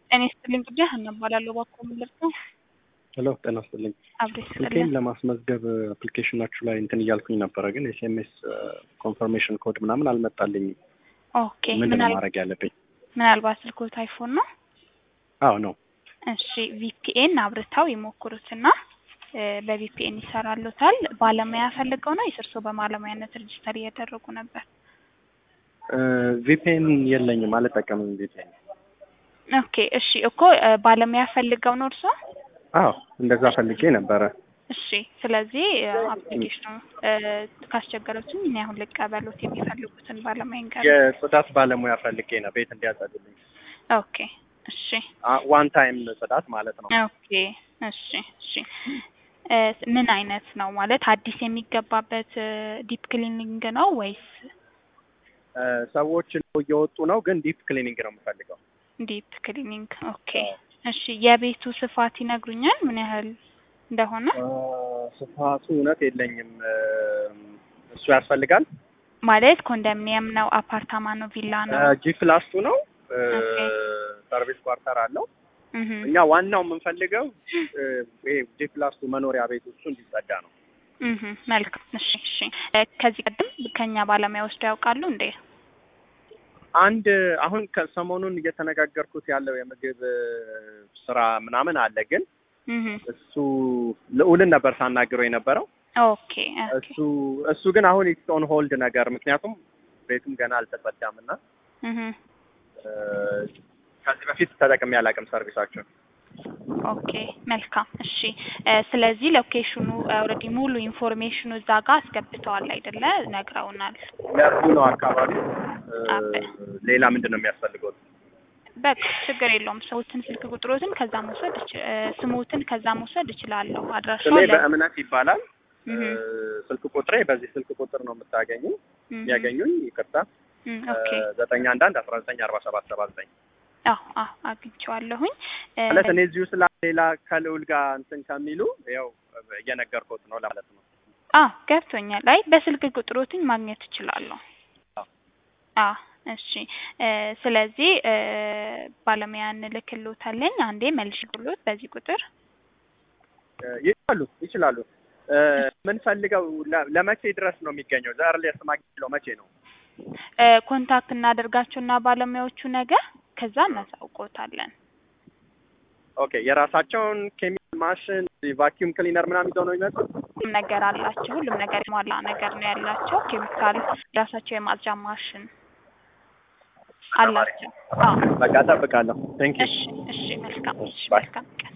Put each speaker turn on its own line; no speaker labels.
ጤና ይስጥልኝ ጉዳይ ሀና እባላለሁ። እባክዎ ምን ልርዳው?
ሄሎ ጤና ይስጥልኝ።
አብሬ
ስልኬን
ይስጥልኝ።
ለማስመዝገብ አፕሊኬሽናችሁ ላይ እንትን እያልኩኝ ነበረ፣ ግን ኤስኤምኤስ ኮንፈርሜሽን ኮድ ምናምን አልመጣልኝም።
ኦኬ
ምንድን ነው
ምናል
ማድረግ ያለብኝ?
ምናልባት ስልክዎት አይፎን ነው?
አዎ ነው።
እሺ ቪፒኤን አብርተው ይሞክሩትና እ በቪፒኤን ይሰራሉታል። ባለሙያ ፈልገው ነው ወይስ እርስዎ በባለሙያነት ሬጅስተር እያደረጉ ነበር?
ቪፒኤን የለኝም፣ አልጠቀምም ቪፒኤን።
ኦኬ እሺ እኮ እ ባለሙያ ፈልገው ነው እርስዎ?
አዎ እንደዛ ፈልጌ ነበረ።
እሺ ስለዚህ አፕሊኬሽኑ ካስቸገረችኝ እኔ አሁን ልቀበሉት የሚፈልጉትን ባለሙያ እንቀበል።
የጽዳት ባለሙያ ፈልጌ ነው ቤት እንዲያጸዱልኝ።
ኦኬ እሺ
ዋን ታይም ጽዳት ማለት ነው።
ኦኬ እሺ እሺ እ ምን አይነት ነው ማለት አዲስ የሚገባበት ዲፕ ክሊኒንግ ነው ወይስ
እ ሰዎች እየወጡ ነው፣ ግን ዲፕ ክሊኒንግ ነው የምፈልገው።
ዲፕ ክሊኒንግ? ኦኬ እሺ የቤቱ ስፋት ይነግሩኛል ምን ያህል እንደሆነ?
እ ስፋቱ እውነት የለኝም። እ እሱ ያስፈልጋል።
ማለት ኮንዶሚኒየም ነው፣ አፓርታማ ነው፣ ቪላ ነው?
ጂ ፕላስ ቱ ነው። እ
ኦኬ።
ሰርቪስ ኳርተር አለው።
እህ
እኛ ዋናው የምንፈልገው እ ይሄ ጂ ፕላስ ቱ መኖሪያ ቤት እሱ እንዲጸዳ ነው።
እህ መልካም እሺ እሺ እ ከዚህ ቀደም ከኛ ባለሙያ ወስደው ያውቃሉ እንዴ?
አንድ አሁን ከሰሞኑን እየተነጋገርኩት ያለው የምግብ እ ስራ ምናምን አለ፣ ግን
እህ
እሱ ልዑልን ነበር ሳናግረው የነበረው።
ኦኬ ኦኬ
እሱ እሱ ግን አሁን ኢትስ ኦን ሆልድ ነገር ምክንያቱም ቤቱም ገና አልተጸዳም እና
እህ
እ ከዚህ በፊት ተጠቅሜ አላውቅም ሰርቪሳቸውን።
ኦኬ መልካም እሺ እ ስለዚህ ሎኬሽኑ ኦልሬዲ ሙሉ ኢንፎርሜሽኑ እዛ ጋር አስገብተዋል አይደለ? ነግረውናል።
ለቡ ነው አካባቢ።
አበ
ሌላ ምንድን ነው የሚያስፈልገው?
በቃ ችግር የለውም። ሰዎትን ስልክ ቁጥሮትን ከዛ መውሰድ እች- እ ስሞትን ከዛ መውሰድ እችላለሁ። አድራሻው
ስሜ
ለ
በእምነት ይባላል።
እህ
እ ስልክ ቁጥሬ በዚህ ስልክ ቁጥር ነው የምታገኙ
እህ
የሚያገኙኝ። ይቅርታ
እህ ኦኬ
ዘጠኝ አንድ አንድ አስራ ዘጠኝ አርባ ሰባት ሰባ ዘጠኝ
አዎ አዎ አግኝቼዋለሁኝ እ
ማለት እኔ እዚሁ ስላ ሌላ ከልዑል ጋር እንትን ከሚሉ ያው እየነገርኩት ነው ለማለት ነው።
አዎ ገብቶኛል። አይ በስልክ ቁጥሮትን ማግኘት እችላለሁ።
አዎ።
አዎ እሺ እ ስለዚህ እ ባለሙያ እንልክልዎታለኝ። አንዴ መልሽ ብሎት በዚህ ቁጥር
እ ይችላሉ ይችላሉ። እ የምንፈልገው ለ- ለመቼ ድረስ ነው የሚገኘው? ዘርሌስ ማግኘው መቼ ነው?
እ ኮንታክት እናደርጋቸውና ባለሙያዎቹ ነገ ከዛ እናሳውቆታለን።
ኦኬ የራሳቸውን ኬሚካል ማሽን ቫኪዩም ክሊነር ምናምን ይዘው ነው የሚመጡት?
ሁሉም ነገር አላቸው። ሁሉም ነገር የሟላ ነገር ነው ያላቸው። ኬሚካል የራሳቸው የማጽጃ ማሽን አላቸው። አዎ
በቃ እጠብቃለሁ። ቴንክ ዩ
እሺ እሺ መልካም እሺ
ባይ።
መልካም ቀን